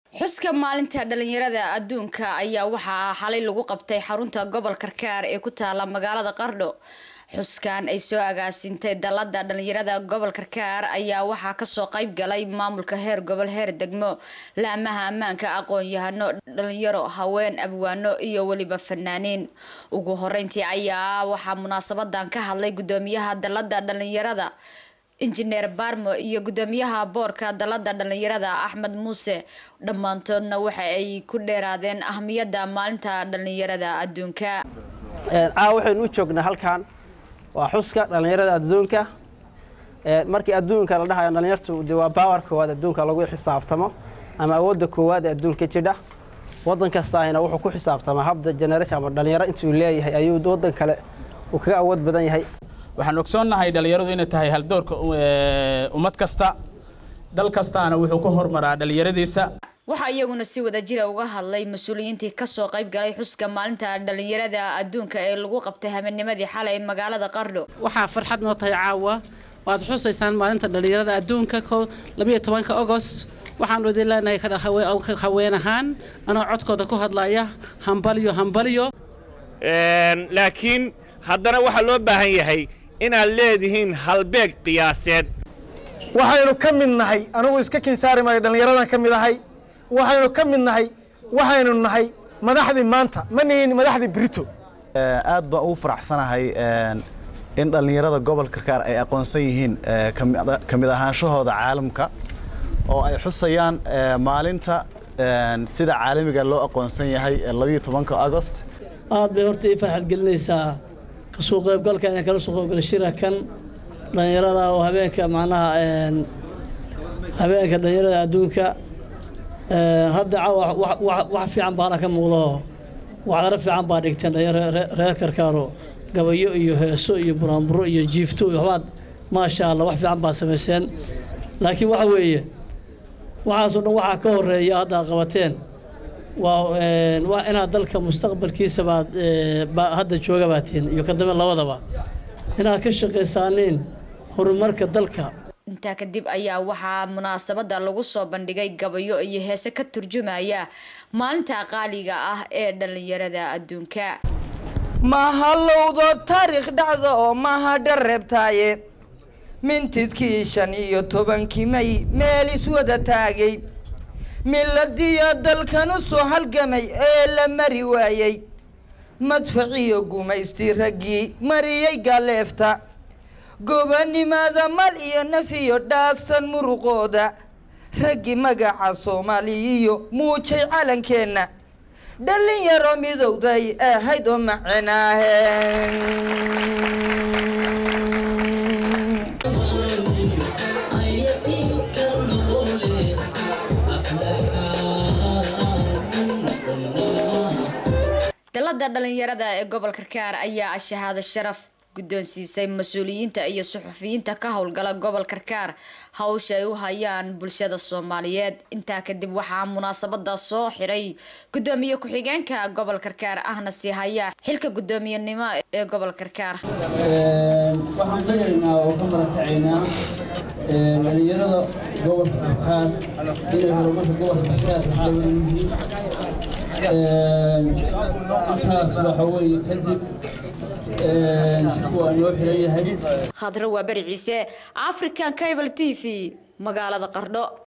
xuska maalinta dhalinyarada adduunka ayaa waxaa xalay lagu qabtay xarunta gobol karkaar ee ku taala magaalada qardho xuskan ay soo agaasintay dalada dhalinyarada gobol karkaar ayaa waxaa kasoo qayb galay maamulka heer gobol heer degmo laamaha ammaanka aqoon-yahano dhalinyaro haween abwaano iyo weliba fanaaniin ugu horeyntii ayaa waxaa munaasabadan ka hadlay gudoomiyaha dalada dhalinyarada injineer barmo iyo gudoomiyaha boorka dalada dhalinyarada axmed muuse dhammaantoodna waxa ay ku dheeraadeen ahmiyadda maalinta dhalinyarada adduunka caawa waxaynu u joognaa halkan waa xuska dhallinyarada adduunka markii adduunka la dhahayo dhallinyartu de waa baawar koowaad adduunka lagu xisaabtamo ama awoodda koowaad ee adduunka jidha waddan kastaahina wuxuu ku xisaabtamaa habda generation ama dhallinyaro intuu leeyahay ayuu waddan kale uu kaga awood badan yahay waxaan ogsoonnahay dhallinyaradu inay tahay haldoorka ummad kasta dal kastaana wuxuu ka hormaraa dhallinyaradiisa waxaa iyaguna si wada jira uga hadlay mas-uuliyiintii kasoo qayb galay xuska maalinta dhalinyarada adduunka ee lagu qabtay habeennimadii xalay magaalada qardho waxaa farxad noo tahay caawa waad xusaysaan maalinta dhalinyarada adduunka labayo tobanka ogost waxaanu idin leenahay haween ahaan anoo codkooda ku hadlaya hambalyo hambalyo laakiin haddana waxaa loo baahan yahay inaad leedihiin halbeeg qiyaaseed waxaynu ka mid nahay anugu iska kinsaari maayo dhallinyaradan ka mid ahay waxaynu ka mid nahay waxaynu nahay madaxdii maanta ma nihin madaxdii brito aad baan ugu faraxsanahay in dhallinyarada gobolka karkaar ay aqoonsan yihiin ka mid ahaanshahooda caalamka oo ay xusayaan maalinta sida caalamiga loo aqoonsan yahay labayo tobanka agost aad bay horta ii farxad gelinaysaa kasoo qaybgalka inaan kala soo qaybgala shirakan dhallinyarada oo habeenka macnaha habeenka dhallinyarada adduunka hadda wax fiican baana ka muuqdo waxdaro fiican baa dhigteen reer karkaaro gabayo iyo heeso iyo buraanburo iyo jiifto waxbaad maasha allah wax fiican baa samayseen laakiin waxa weeye waxaasoo dhan waxaa ka horeeya hadda ad qabateen waa inaad dalka mustaqbalkiisa baad hadda jooga baatiin iyo ka dambe labadaba inaad ka shaqaysaaniin horumarka dalka intaa kadib ayaa waxaa munaasabada lagu soo bandhigay gabayo iyo heese ka turjumaya maalinta qaaliga ah ee dhalinyarada adduunka mahallowdo taariikh dhacda oo maha dhareebtaaye mintidkii shan iyo tobankii may meel iswada taagay miladiyo dalkan u soo halgamay ee la mari waayey madfaciyo gumaystii raggii mariyey galeefta gobanimada mal iyo nafiyo dhaafsan muruqooda raggii magaca soomaaliyiyo muujay calankeenna dhalinyaro midowday ahayd oo macenaahe dalada dhalinyarada ee gobol karkaar ayaa shahaado sharaf guddoonsiisay mas-uuliyiinta iyo suxufiyiinta ka howlgala gobol karkaar hawsha ay u hayaan bulshada soomaaliyeed intaa kadib waxaa munaasabada soo xiray gudoomiye ku-xigeenka gobol karkaar ahna sii hayaa xilka guddoomiyenimo ee gobol karkaar waxaan dagaynaa oo ka maratacaynaa dhalinyarada gobolka karkaar inay horumarka gobolka karkaar xawan yihiin intaas waxa weeye kadib khadro waa beri ciise african cable t v magaalada qardho